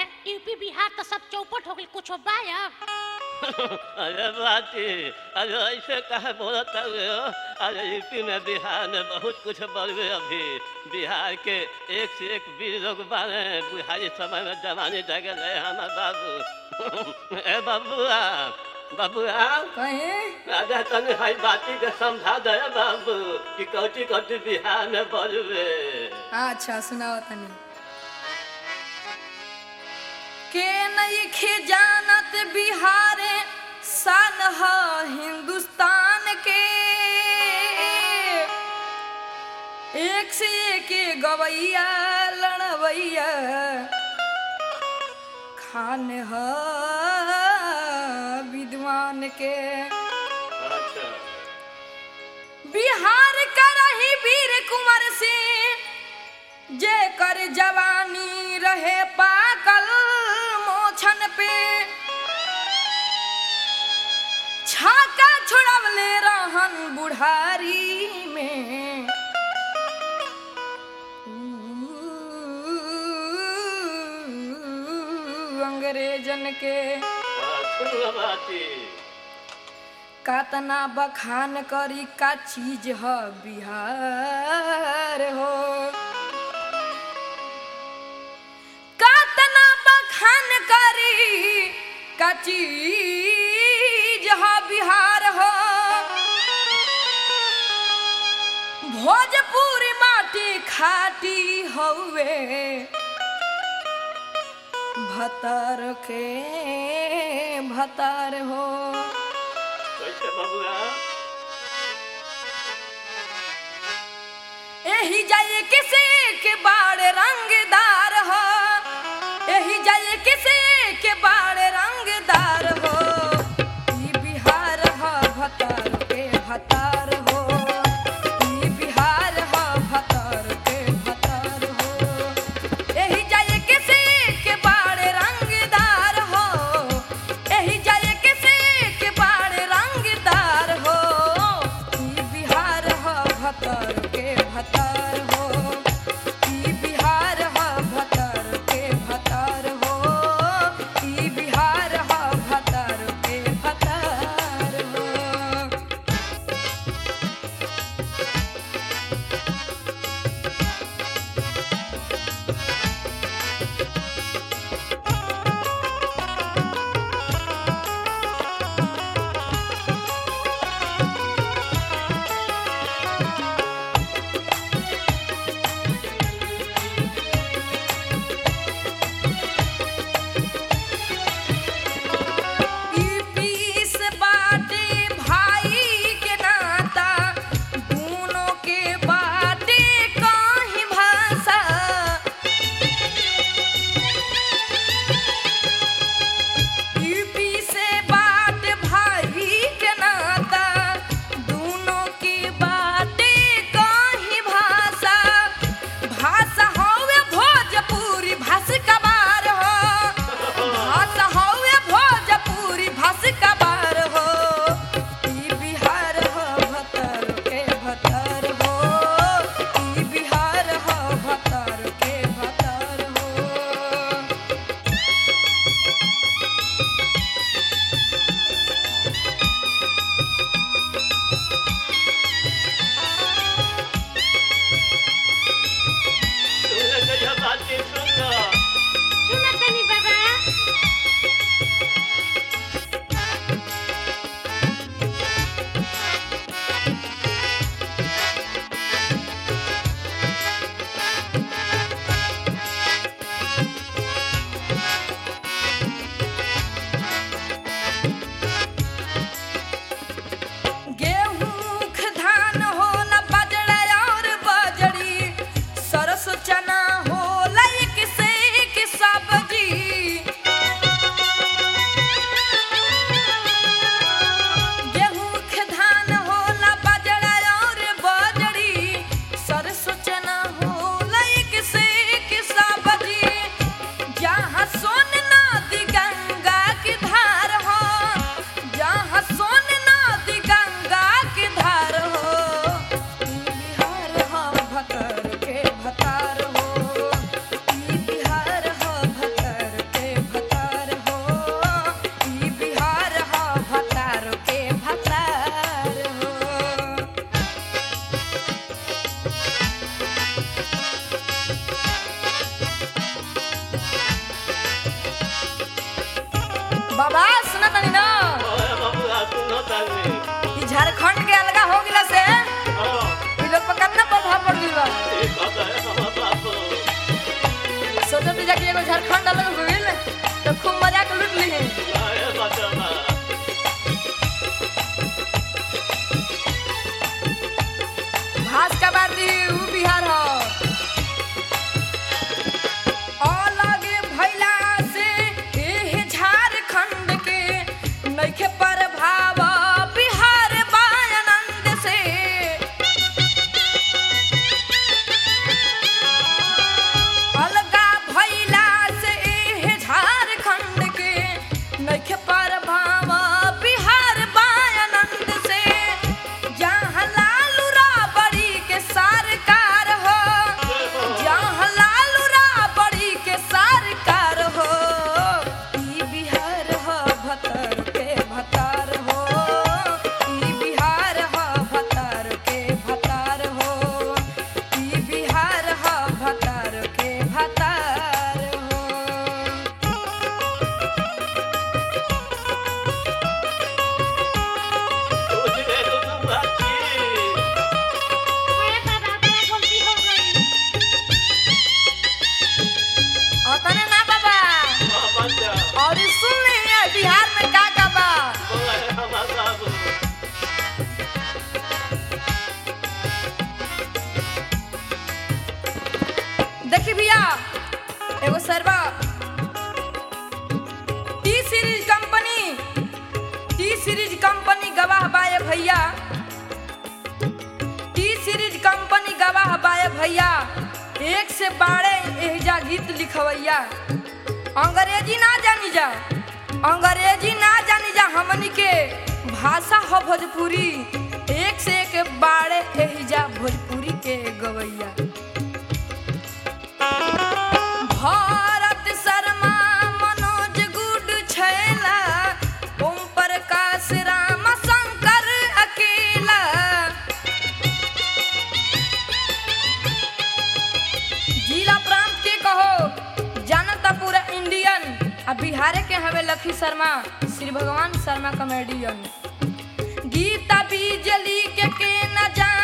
UP Bihar तो सब चौपट हो गई कुछ बायब अरे बाती अरे ऐसे कहे बोलत हुए हो अरे यूपी में बिहार में बहुत कुछ बढ़े अभी बिहार के एक से एक वीर लोग बारे बिहारी समय में जवानी जगह रहे हमार बाबू ए बाबुआ बाबुआ कहे राजा तने हाई बाती के समझा दे बाबू कि कौची कौची बिहार में बढ़े अच्छा सुनाओ तनी के नइखे जानत बिहारे सन ह हिंदुस्तान के एक से एक गवैया लड़वैया खान ह विद्वान के अच्छा बिहार करही वीर कुंवर सिंह जे कर जवानी रहे पाकल मोछन पे छाका छोड़वले रहन बुढ़ारी में ऊ, अंग्रेजन के सुन बाती कातना बखान करी का चीज ह बिहार हो कातना बखान करी का चीज ह बिहार हो भोजपुरी माटी खाटी हउए भतर के भतर हो कैसे बबुआ एही जाए किसी के बाड़ रंगदार हो एही जाए किसी के बाड़ रंगदार हो ई बिहार ह भतर के भतर हो ई बिहार ह भतर के भतर हो एही जाए किसी के बाड़ रंगदार हो एही जाए किसी के बाड़ रंगदार हो ई बिहार ह भतर के भतर हो ई बिहार ह बाबा सुना तनी ना ओए बबुआ सुनो तानी ई झारखंड के अलगा हो गिला से ओ ई लोग पर कितना प्रभाव पड़ गइल बा ठीक बात है हमर बाबू सोचो तो जाके एगो झारखंड अलग हो गइल तो खूब मजा के लूट ली आए बचवा भास का बाती ऊ बिहार हो अलग भइला से एह झारखंड के नइखे प्रभाव बिहार बा आनंद से अलगा भइला से एह झारखंड के नइखे प्रभाव बिहार बा आनंद से जहाँ लालू राबड़ी के सरकार हो जहाँ लालू राबड़ी के सरकार हो ई बिहार हो भतर के भतार हो ई बिहार हो भतर के भतार हो ई बिहार हो भतर के भतार हो कुछ दे दो तुम बाकी अरे बाबा बड़ा गलती हो गई और तने ना बाबा हां बच्चा और ई सुन ले ये बिहार में का का बा ओए हमर बाबू देखी भैया एगो सरवा T series company T series company गवाह बाए भैया टी सीरीज कंपनी गवाह बाए भैया एक से बारह एहजा गीत लिखवैया अंग्रेजी ना जानी जा अंग्रेजी ना जानी जा हमनी के भाषा हो भोजपुरी एक से एक बारह एहजा भोजपुरी के गवैया भारत शर्मा मनोज गुड छैला ओम प्रकाश राम शंकर अकेला जिला प्रांत के कहो जानता पूरा इंडियन आ बिहार के हवे लखी शर्मा श्री भगवान शर्मा कॉमेडियन गीता बिजली के के न जान